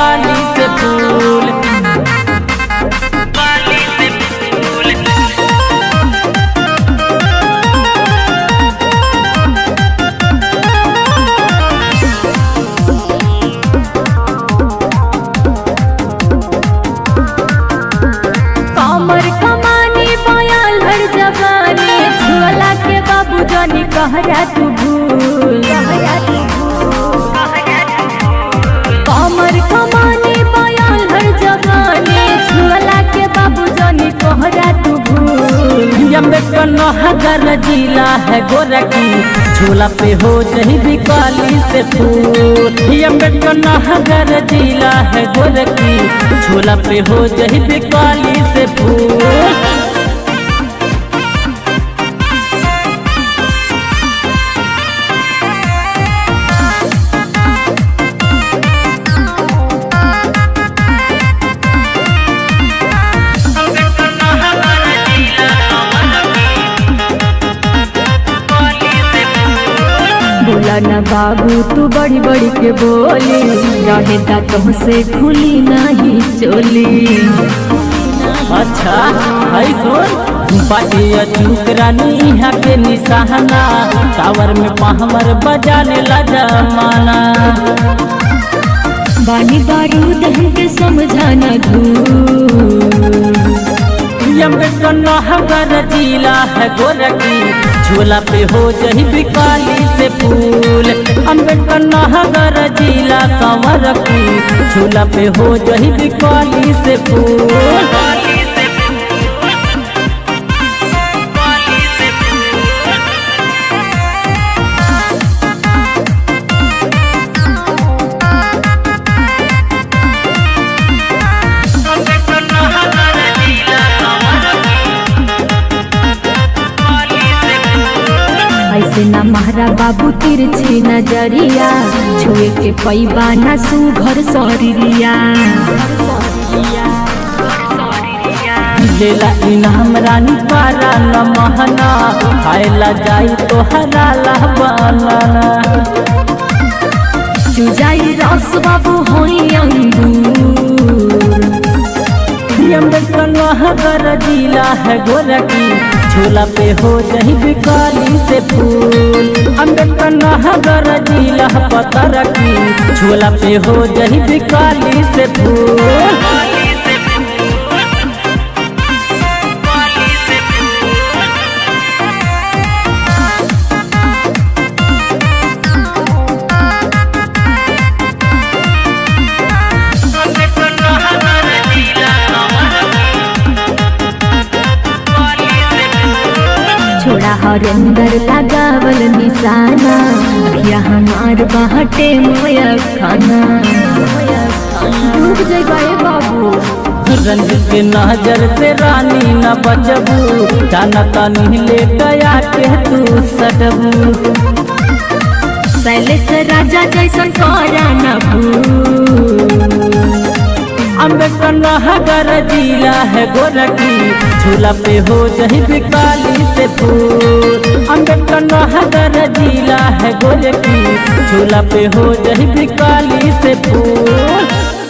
काली से फूल कमर कमानी पायल हर जवानी झोला के बाबू जानी कहरा तू भूल कमर कमानी पायल हर जवानी झोला के बाबू जानी कहरा तू भूल अम्बेडकर नगर जिला है गोरखी झोला पे हो जही भी काली से फूल अम्बेडकर नगर जिला है गोरखी झोला पे हो जही भी काली से फूल बोला ना बाबू तू बड़ी बड़ी के बोली रहे दांतों से खुली नहीं चोली अच्छा है सुन बाटिया चूक रानी यहाँ के निशाना टावर में पहमर बजाने ला जमाना बानी बारूद हमके समझाना धूल अम्बेडकर नगर जिला है गोरखी झोला पे हो जही भी काली से फूल अम्बेडकर नगर जिला संवरखी झोला पे हो जही भी काली से फूल ऐसे ना महारा बाबू तिरछी नजरिया छुए के पैबा ना सुघर सरिया लेला इनाम रानी पारा न महना खाएला जाई तो हराला बनाना चुजाई रस बाबू होई अंगूर अम्बेडकर नगर जिला है गोरखी झोला पे हो जही भी काली से फूल अम्बेडकर नगर जिला पता रखी झोला पे हो जही भी काली से फूल छोड़ा हरेंदर लगावल निशाना अखिया हमार बाहटे मोया खाना डूब जाए बाबू रंजित के नजर से रानी न बचबू जाना तानी ले गया के तू सटबू शैलेश राजा जैसन करा न भूल अम्बेडकर नगर जिला है गोरखी झूला पे हो जही भी काली से फूल अम्बेडकर नगर जिला है गोरखी झूला पे हो जही भी काली से फूल